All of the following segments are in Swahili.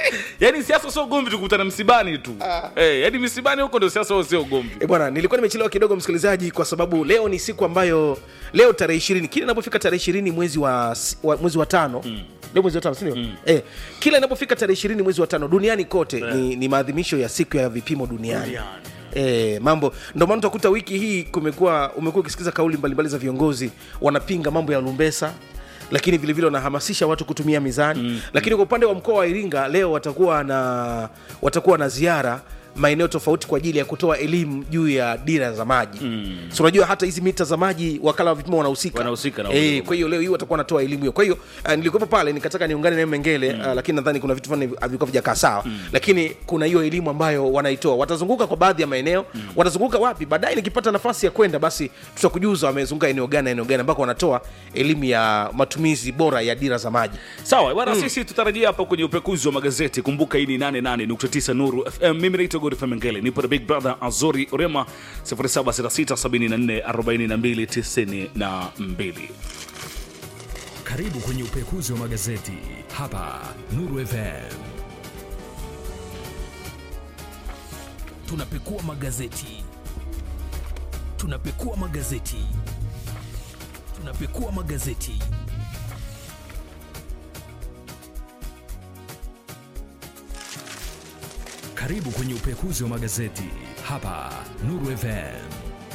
yaani siasa sio ugomvi tukutana msibani tu eh, yaani misibani huko ndio siasa sio ugomvi E bwana, nilikuwa nimechelewa kidogo msikilizaji, kwa sababu leo ni siku ambayo leo tarehe ishirini, kila inapofika tarehe ishirini mwezi wa, wa mwezi wa tano mm. leo mwezi wa tano sindio? mm. eh, kila inapofika tarehe ishirini mwezi wa tano duniani kote ni, ni maadhimisho ya siku ya vipimo duniani Duniani. E, mambo ndio maana utakuta wiki hii kumekuwa umekuwa ukisikiza kauli mbalimbali za viongozi wanapinga mambo ya lumbesa lakini vilevile wanahamasisha watu kutumia mizani mm, lakini kwa upande wa mkoa wa iringa leo watakuwa na watakuwa na ziara maeneo tofauti kwa ajili ya kutoa elimu juu ya dira za maji mm. so unajua hata hizi mita za maji wakala wa vipimo wanahusika Wanahusika na Eh, huduma. kwa hiyo leo hii watakuwa wanatoa elimu hiyo kwa hiyo uh, nilikuwepo pale nikataka niungane naye mengele mm. uh, lakini nadhani kuna vitu fulani havikuwa vijakaa sawa mm. lakini kuna hiyo elimu ambayo wanaitoa watazunguka kwa baadhi ya maeneo mm. watazunguka wapi baadaye nikipata nafasi ya kwenda basi tutakujuza wamezunguka eneo gani na eneo gani ambako wanatoa elimu ya matumizi bora ya dira za maji sawa bwana sisi tutarajia hapa kwenye upekuzi wa magazeti kumbuka hii ni 88.9 nuru fm mimi naitwa godfrey mengele nipo na big brother azori orema 0766744292 Karibu kwenye upekuzi wa magazeti hapa Nuru FM. Tunapekua magazeti, tunapekua magazeti, tunapekua magazeti. Karibu kwenye upekuzi wa magazeti hapa Nuru FM.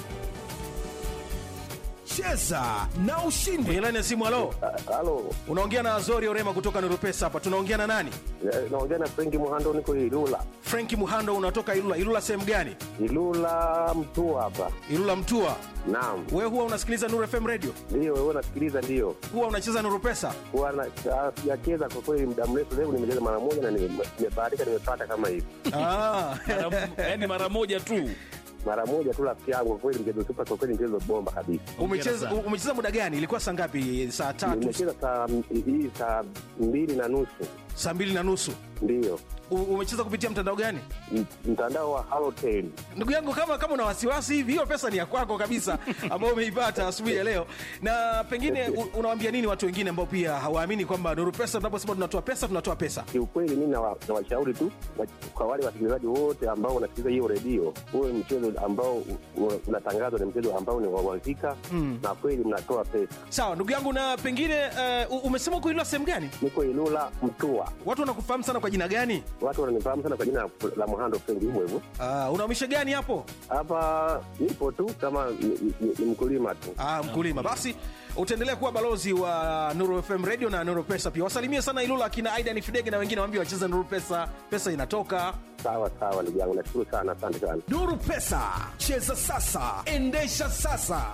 cheza na ushindi kwenye laini ya simu halo Halo, unaongea na azori orema kutoka nurupesa hapa tunaongea na nani eh, naongea na Frenki Muhando, niko Ilula. frenki muhando unatoka ilula ilula sehemu gani Ilula mtu hapa. ilula mtua Naam, wewe huwa unasikiliza nuru fm radio ndio wewe unasikiliza? Ndio huwa unacheza nurupesa huwa na- ah, sijacheza kwa kweli muda mrefu, leo nimecheza mara moja na nime- nimebahatika, nimepata kama hivi ah. yaani mara moja tu mara moja tu, rafiki yangu. Kwa kweli mchezo super, kwa kweli mchezo bomba kabisa. umecheza sana. umecheza muda gani ilikuwa saa ngapi saa tatu Nimecheza saa hii saa mbili na nusu, saa mbili na nusu ndio U- umecheza kupitia mtandao gani M- mtandao wa Halotel. ndugu yangu kama kama una wasiwasi hivi hiyo pesa ni ya kwako kabisa ambayo umeipata asubuhi ya leo na pengine u- unawaambia nini watu wengine ambao pia hawaamini kwamba nuru pesa tunaposema tunatoa pesa tunatoa pesa Kiukweli mi nawa- nawashauri tu wa- kwa wale wasikilizaji wote ambao wanasikiliza hiyo redio, huwe mchezo ambao u- u- unatangazwa ni mchezo ambao ni wa uhakika na kweli mnatoa pesa. sawa ndugu yangu na pengine uh, umesema uko ilula sehemu gani Niko Ilula Mtua, watu wanakufahamu sana kwa jina gani watu wananifahamu sana kwa jina la Muhando Frenki, hivyo hivyo. uh, unaumisha gani hapo Hapa nipo tu kama ni, ni, ni mkulima tu. Ah, mkulima basi utaendelea kuwa balozi wa nuru fm radio na nuru pesa pia wasalimie sana ilula akina aidan fidege na wengine waambie wacheze nuru pesa pesa inatoka Sawa sawa, ndugu yangu, nashukuru sana, asante sana. nuru pesa cheza sasa endesha sasa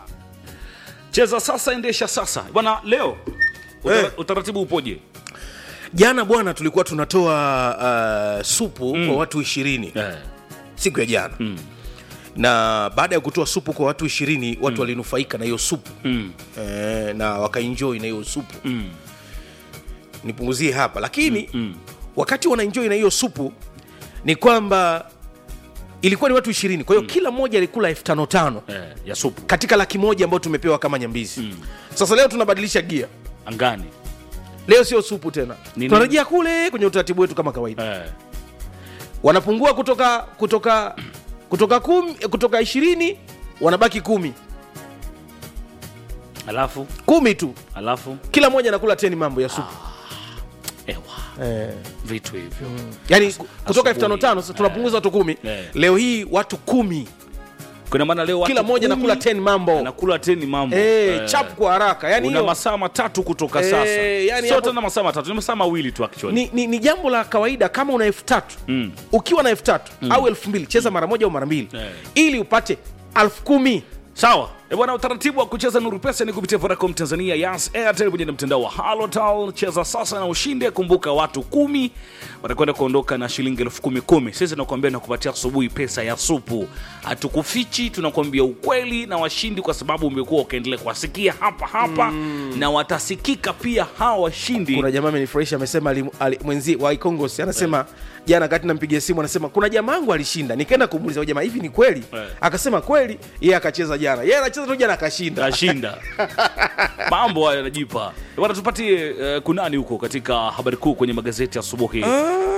cheza sasa endesha sasa bwana leo utara, Eh. utaratibu upoje jana bwana tulikuwa tunatoa uh, supu mm. kwa watu ishirini eh. siku ya jana mm. na baada ya kutoa supu kwa watu ishirini watu mm. walinufaika na hiyo supu mm. eh, na wakaenjoi na hiyo supu mm. nipunguzie hapa lakini mm. wakati wanaenjoi na hiyo supu ni kwamba ilikuwa ni watu ishirini kwa hiyo mm. kila mmoja alikula elfu tano tano eh, ya supu katika laki moja ambayo tumepewa kama nyambizi mm. sasa leo tunabadilisha gia angani leo sio supu tena Nini? tunarejea kule kwenye utaratibu wetu kama kawaida eh. wanapungua kutoka kutoka kutoka kumi, kutoka ishirini wanabaki kumi alafu kumi tu alafu kila mmoja anakula teni mambo ya supu ewa eh. vitu hivyo yani kutoka elfu tano asubuhi. tano sasa tunapunguza watu kumi Eh. leo hii watu kumi kuna maana leo watu kila mmoja kumi anakula teni mambo anakula teni mambo eh, Eh. chap kwa haraka yani una hiyo masaa matatu kutoka Eh, sasa yani sio hapo- tena masaa matatu ni masaa mawili tu actually ni, ni, ni jambo la kawaida kama una elfu tatu Mm. ukiwa na elfu tatu au elfu mbili cheza mara moja au mara mbili Eh. ili upate elfu kumi sawa E bwana utaratibu wa kucheza nuru pesa ni kupitia vodacom tanzania yas airtel pamoja na mtandao wa halotal cheza sasa na ushinde kumbuka watu kumi watakwenda kuondoka na shilingi elfu kumi kumi sisi tunakuambia nakupatia asubuhi pesa ya supu hatukufichi tunakuambia ukweli na washindi kwa sababu umekuwa ukaendelea kuwasikia hapa hapa na watasikika pia hawa washindi kuna jamaa amenifurahisha amesema ali- ali- mwenzi wa ikongos anasema jana kati nampigia simu anasema kuna jamaa yangu alishinda nikaenda kumuuliza "Huyu jamaa hivi ni kweli Eh. akasema kweli yeye akacheza jana yeye anacheza tu jana akashinda ashinda mambo hayo yanajipa bwana tupatie uh, kunani huko katika habari kuu kwenye magazeti asubuhi